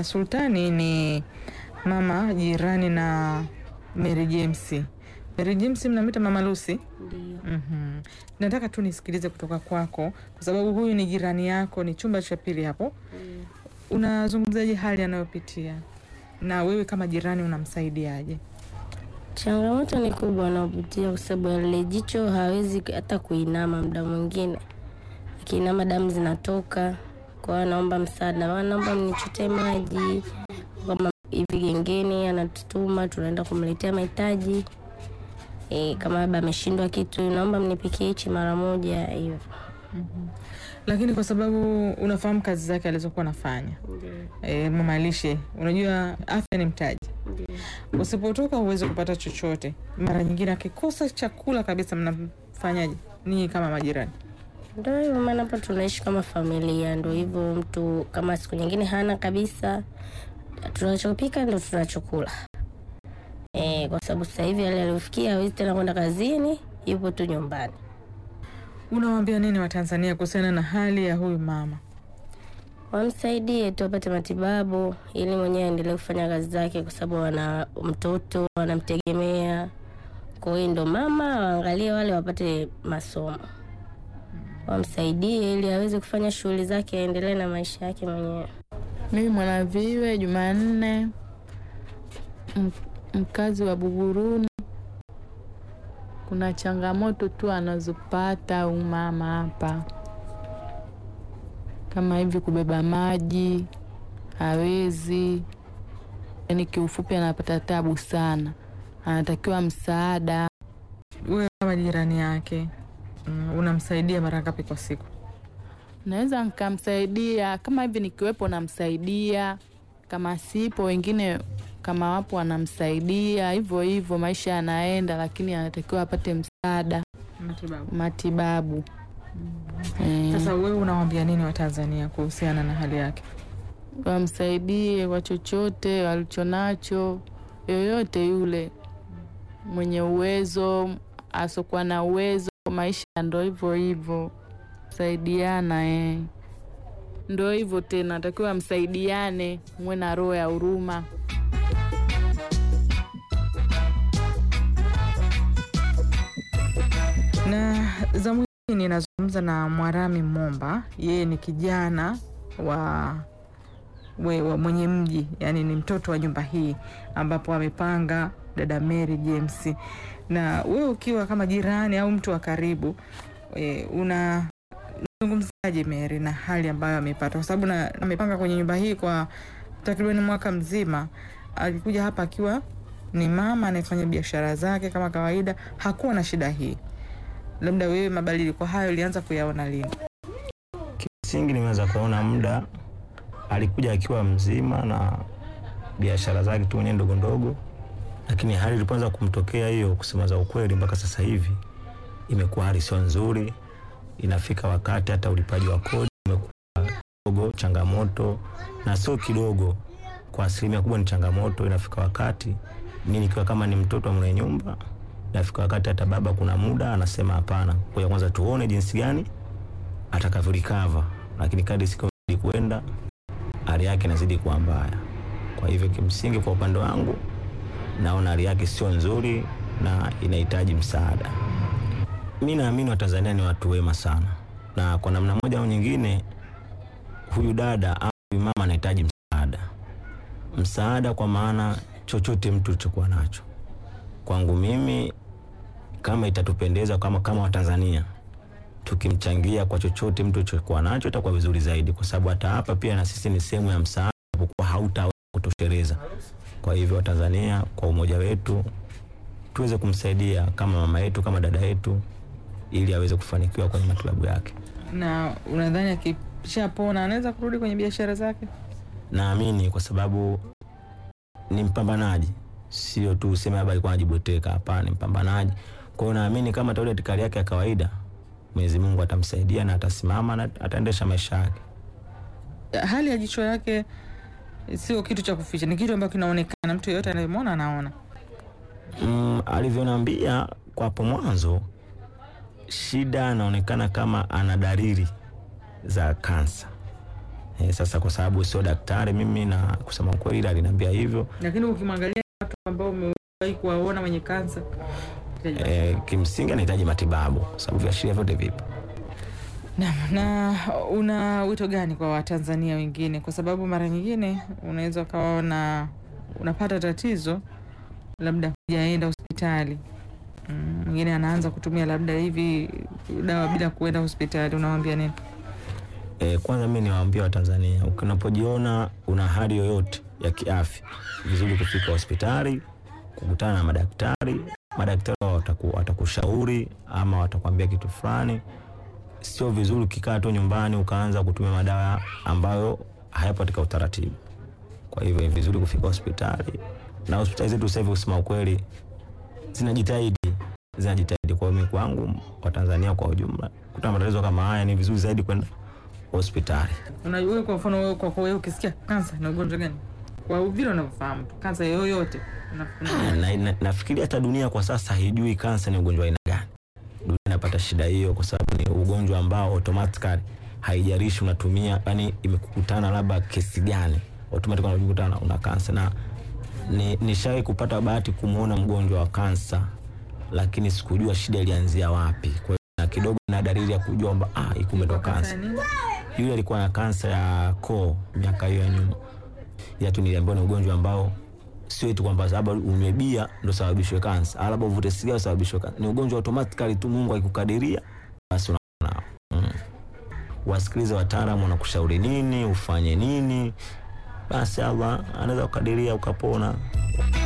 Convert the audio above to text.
na Sultani ni mama jirani na Mary James. Mary James mnamwita Mama Lucy? Ndio. Mhm. Nataka tu nisikilize kutoka kwako kwa sababu huyu ni jirani yako, ni chumba cha pili hapo. Unazungumzaje hali anayopitia na wewe kama jirani unamsaidiaje? Changamoto ni kubwa anaopitia kwa sababu lile jicho hawezi hata kuinama, muda mwingine akiinama damu zinatoka. Kwa hiyo anaomba msaada, "Mama, naomba mnichotee maji. Kama hivi gengeni anatutuma, tunaenda kumletea mahitaji e, kama labda ameshindwa kitu, naomba mnipikie hichi mara moja hivyo. Lakini kwa sababu unafahamu kazi zake alizokuwa anafanya e, mama lishe, unajua afya ni mtaji. Usipotoka huwezi kupata chochote. Mara nyingine akikosa chakula kabisa, mnafanyaje ninyi kama majirani? Ndio hivyo, maana hapa tunaishi kama familia. Ndio hivyo, mtu kama siku nyingine hana kabisa, tunachopika ndio tunachokula e, kwa sababu sasa hivi hali aliyofikia hawezi tena kwenda kazini, yupo tu nyumbani. Unawaambia nini Watanzania kuhusiana na hali ya huyu mama? Wamsaidie tu apate matibabu ili mwenyewe aendelee kufanya kazi zake, kwa sababu wana mtoto wanamtegemea. Kwa hiyo ndo mama waangalie wale wapate masomo, wamsaidie ili aweze kufanya shughuli zake, aendelee na maisha yake mwenyewe. Mimi Mwanaviwe Jumanne, m- mkazi wa Buguruni. Kuna changamoto tu anazopata huyu mama hapa, kama hivi kubeba maji hawezi, yaani kiufupi anapata tabu sana, anatakiwa msaada. Wewe kama jirani yake mm, unamsaidia mara ngapi kwa siku? Naweza nikamsaidia kama hivi nikiwepo, namsaidia kama sipo, wengine kama wapo wanamsaidia hivyo hivyo, maisha yanaenda, lakini anatakiwa apate msaada, Matibabu. matibabu Eh, Sasa wewe unawaambia nini Watanzania kuhusiana na hali yake? wamsaidie kwa chochote walichonacho, yoyote yule mwenye uwezo, asokuwa na uwezo, maisha ndo hivyo hivyo, saidiana eh. Ndo hivyo tena, takiwa msaidiane, muwe na roho ya huruma. Na zamu hii ninazungumza na Mwarami Momba, yeye ni kijana wa, we, wa mwenye mji, yani ni mtoto wa nyumba hii ambapo amepanga dada Mary James. Na wewe ukiwa kama jirani au mtu wa karibu e, una zungumzaje Mary na hali ambayo amepata, kwa sababu na- amepanga kwenye nyumba hii kwa takriban mwaka mzima. Alikuja hapa akiwa ni mama anayefanya biashara zake kama kawaida, hakuwa na shida hii. Labda wewe mabadiliko hayo ulianza kuyaona lini? Kimsingi nimeweza kuona muda alikuja akiwa mzima na biashara zake tu mwenyewe ndogo ndogo, lakini hali ilipoanza kumtokea hiyo, kusema za ukweli, mpaka sasa hivi imekuwa hali sio nzuri. Inafika wakati hata ulipaji wa kodi umekuwa kidogo changamoto, na sio kidogo, kwa asilimia kubwa ni changamoto. Inafika wakati mimi nikiwa kama ni mtoto wa mwenye nyumba, inafika wakati hata baba kuna muda anasema hapana, kwa kwanza tuone jinsi gani atakavyolikava, lakini kadri siku zidi kuenda hali yake inazidi kuwa mbaya. Kwa hivyo kimsingi, kwa upande wangu naona hali yake sio nzuri na inahitaji msaada. Mi naamini Watanzania ni watu wema sana, na kwa namna moja au nyingine, huyu dada au huyu mama anahitaji msaada, msaada kwa maana chochote mtu ulichokuwa nacho. Kwangu mimi, kama itatupendeza kama kama Watanzania tukimchangia kwa chochote mtu alichokuwa nacho itakuwa vizuri zaidi, kwa sababu hata hapa pia na sisi ni sehemu ya msaada, kwa hautaweza kutosheleza. Kwa hivyo Watanzania, kwa umoja wetu tuweze kumsaidia kama mama yetu, kama dada yetu, ili aweze kufanikiwa kwenye matibabu yake. Na unadhani akishapona anaweza kurudi kwenye biashara zake? Naamini kwa sababu ni mpambanaji, sio tu useme labda alikuwa anajibweteka. Hapana, ni mpambanaji. Kwa hiyo naamini kama atarudi katika hali yake ya kawaida, Mwenyezi Mungu atamsaidia na atasimama na ataendesha maisha yake. Hali ya jicho yake sio kitu cha kuficha, ni kitu ambacho kinaonekana, mtu yeyote anayemwona anaona. Mm, alivyoniambia kwa hapo mwanzo, shida anaonekana kama ana dalili za kansa, E, sasa kwa sababu sio daktari mimi na kusema ukweli ila aliniambia hivyo Lakini ukimwangalia watu ambao umewahi kuwaona wenye kansa e, kimsingi anahitaji matibabu kwa sababu viashiria vyote vipo. na, na una wito gani kwa Watanzania wengine? Kwa sababu mara nyingine unaweza ukawaona unapata tatizo, labda hujaenda hospitali Mm, mwingine anaanza kutumia labda hivi dawa bila kuenda hospitali, unawambia nini? E, kwanza mimi niwaambia Watanzania, unapojiona una hali yoyote ya kiafya, vizuri kufika hospitali, kukutana na madaktari. Madaktari wataku, watakushauri ama watakwambia kitu fulani. Sio vizuri ukikaa tu nyumbani ukaanza kutumia madawa ambayo hayapo katika utaratibu. Kwa hivyo ni vizuri kufika hospitali, na hospitali zetu sasa hivi kusema ukweli zinajitahidi zinajitahidi. Kwa mimi kwangu, Watanzania kwa ujumla, kutana matatizo kama haya ni vizuri zaidi kwenda hospitali. Unajua, kwa mfano wewe, kwa kwa wewe ukisikia kansa ni ugonjwa gani, kwa vile unavyofahamu tu kansa yoyote Ah, na, na, nafikiri hata dunia kwa sasa haijui kansa ni ugonjwa aina gani. Dunia inapata shida hiyo kwa sababu ni ugonjwa ambao automatically haijalishi unatumia, yani imekukutana labda kesi gani, automatically unajikuta una kansa. Na ni nishawahi kupata bahati kumwona mgonjwa wa kansa, lakini sikujua shida ilianzia wapi. Kwa hiyo na kidogo na dalili ya kujua kwamba ah, hii kumbe ndo kansa. Yule alikuwa na kansa ya koo miaka hiyo ya nyuma, ila tu niliambiwa ni ugonjwa ambao sio eti kwamba labda unywe bia ndo sababishwe kansa, au labda uvute sigara sababishwe kansa. Ni ugonjwa automatically tu, Mungu akikukadiria basi unaona. Mm. Wasikilize wataalamu wanakushauri nini ufanye nini, basi Allah anaweza kukadiria ukapona.